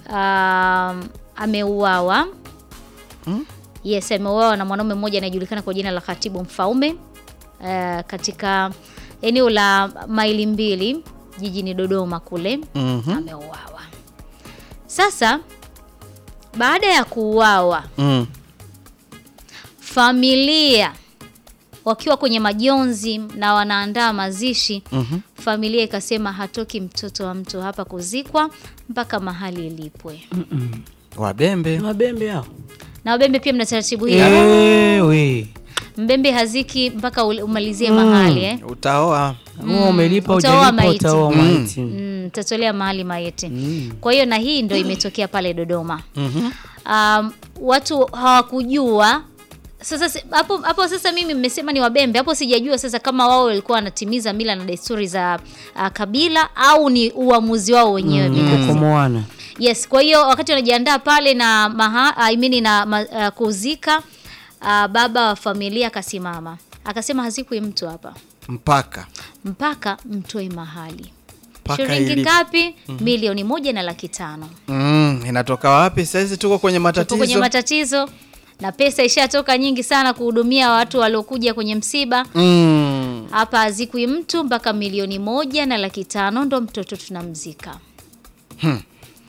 um, ameuawa Hmm? yes ameuawa na mwanaume mmoja anayejulikana kwa jina la Khatibu Mfaume uh, katika eneo la maili mbili jijini Dodoma kule Mhm. ameuawa. Sasa baada ya kuuawa, Mm. familia wakiwa kwenye majonzi na wanaandaa mazishi Mhm. familia ikasema hatoki mtoto wa mtu hapa kuzikwa mpaka mahali ilipwe. Wabembe. Mabembe hao. Na Wabembe pia mna taratibu hiyo. Ewe. Mbembe haziki mpaka ule- umalizie mahali eh. Utaoa. Wewe umelipa Utaoa hujalipa maiti. utaoa Mm. maiti. Mm, tatolea mahali maiti. Mm. Kwa hiyo na hii ndo imetokea pale Dodoma. Mhm. um, watu hawakujua sasa si- hapo hapo sasa mimi mmesema ni wabembe hapo sijajua sasa kama wao walikuwa wanatimiza mila na desturi za uh, kabila au ni uamuzi wao wenyewe binafsi. Kukomoana. yes kwa hiyo wakati wanajiandaa pale na maha, I mean na ma, uh, kuzika uh, baba wa familia akasimama akasema hazikwi mtu hapa Mpaka. mpaka mtoe mahali Mpaka shilingi ili- ngapi milioni moja na laki tano Mm, inatoka wapi? Sasa tuko kwenye tupo matatizo. kwenye matatizo na pesa ishatoka nyingi sana kuhudumia watu waliokuja kwenye msiba Mm. hapa hazikwi mtu mpaka milioni moja na laki tano ndo mtoto tunamzika Hmm.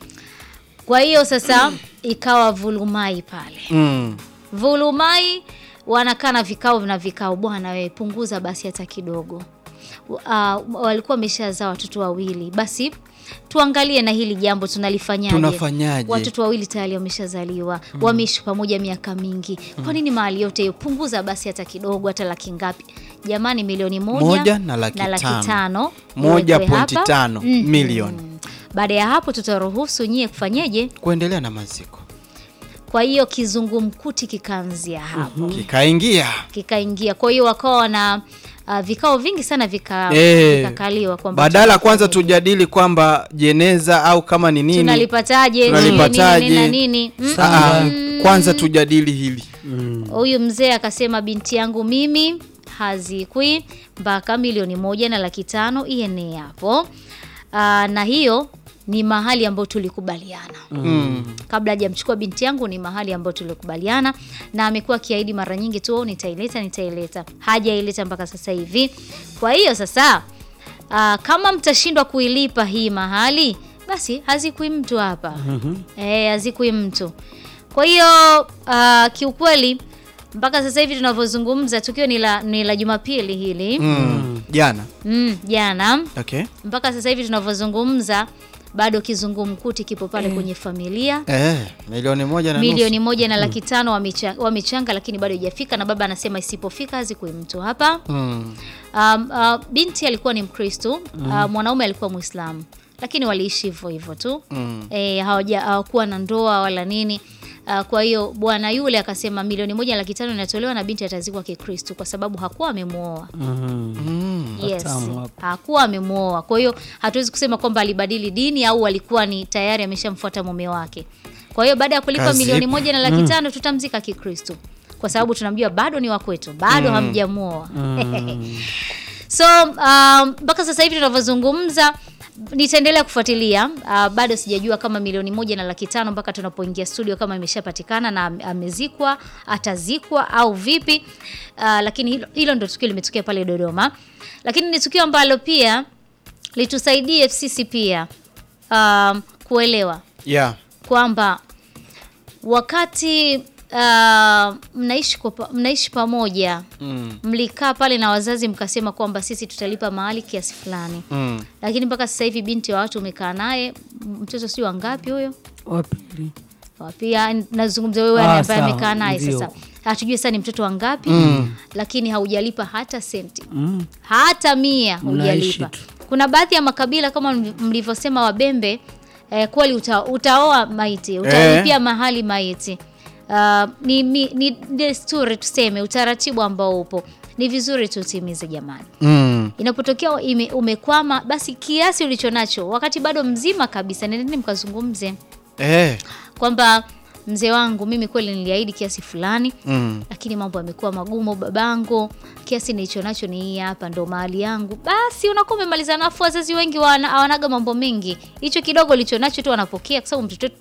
kwa hiyo sasa ikawa vulumai pale Mm. vulumai wanakaa na vikao na vikao bwana wewe punguza basi hata kidogo uh, walikuwa wameshazaa watoto wawili basi tuangalie na hili jambo tunalifanyaje Tunafanyaje? watoto wawili tayari wameshazaliwa wameishi pamoja miaka mingi kwa nini mahali yote hiyo punguza basi hata kidogo hata laki ngapi jamani milioni moja, Moja na laki tano. tano Moja iwekwe pointi hapa. tano Mhm. milioni. baada ya hapo tutaruhusu nyie kufanyeje Kuendelea na maziko. kwa hiyo kizungumkuti kikaanzia hapo Kikaingia. kikaingia kwa hiyo wakawa na uh, vikao vingi sana vika, Eh, vikakaliwa kwamba Badala kwanza tunafanyaje, tujadili kwamba jeneza au kama ni nini. tunalipataje Tunalipataje? nini na nini Mm. Ah, kwanza tujadili hili. huyu mzee akasema binti yangu mimi hazikwi mpaka milioni moja na laki tano ienee hapo Aa, na hiyo ni mahali ambayo tulikubaliana Mm. kabla hajamchukua binti yangu ni mahali ambayo tulikubaliana na amekuwa akiahidi mara nyingi tu "Oh, nitaileta nitaileta hajaileta mpaka sasa hivi kwa hiyo sasa aa, kama mtashindwa kuilipa hii mahali basi hazikui mtu hapa eh, hazikui mtu kwa hiyo aa, kiukweli mpaka sasa hivi tunavyozungumza tukio ni la, ni la jumapili hili Mm. Jana. mm, jana Okay. mpaka sasa hivi tunavyozungumza bado kizungumkuti kipo pale kwenye familia Eh, milioni moja na milioni nusu. moja na laki tano wamecha- wamechanga lakini bado haijafika na baba anasema isipofika hazikui mtu hapa Mm. um, uh, binti alikuwa ni mkristo uh, mwanaume alikuwa mwislamu lakini waliishi hivyo hivyo tu Mm. e, hawaja hawakuwa na ndoa wala nini uh, kwa hiyo bwana yule akasema milioni moja na laki tano inatolewa na binti atazikwa kikristo kwa sababu hakuwa amemwoa Mm. yes Watamu hapo. hakuwa amemwoa kwa hiyo hatuwezi kusema kwamba alibadili dini au alikuwa ni tayari ameshamfuata mume wake kwa hiyo baada ya kulipa Kazi milioni ipo. moja na laki tano tutamzika kikristo kwa sababu tunamjua bado ni wakwetu bado hamjamwoa so um, mpaka sasa hivi tunavyozungumza nitaendelea kufuatilia uh, bado sijajua kama milioni moja na laki tano mpaka tunapoingia studio kama imeshapatikana na am- amezikwa atazikwa au vipi uh, lakini hilo, hilo ndo tukio limetokea pale dodoma lakini ni tukio ambalo pia litusaidie sisi pia um, kuelewa Yeah. kwamba wakati uh, mnaishi, kwa, pa- mnaishi pamoja Mm. mlikaa pale na wazazi mkasema kwamba sisi tutalipa mahali kiasi fulani Mm. lakini mpaka sasa hivi binti wa watu umekaa naye m- mtoto si wangapi huyo Wapili. pia nazungumza wewe Ah, ambaye sawa, amekaa naye ndio. sasa hatujui sasa ni mtoto wangapi mm. lakini haujalipa hata senti Mm. hata mia Mnaishi hujalipa tu. kuna baadhi ya makabila kama mli- mlivyosema wabembe eh, kweli uta, utaoa maiti utalipia mahali maiti uh, ni, ni, ni desturi tuseme utaratibu ambao upo ni vizuri tutimize jamani Mm. inapotokea ime- umekwama basi kiasi ulicho nacho wakati bado mzima kabisa nendeni mkazungumze Eh. kwamba mzee wangu mimi kweli niliahidi kiasi fulani Mm. lakini mambo yamekuwa magumu babangu kiasi nilicho nacho ni hii hapa ndo mahali yangu basi unakuwa umemaliza nafu wazazi wengi wana- hawanaga mambo mengi hicho kidogo licho nacho tu wanapokea kwa sababu mtoto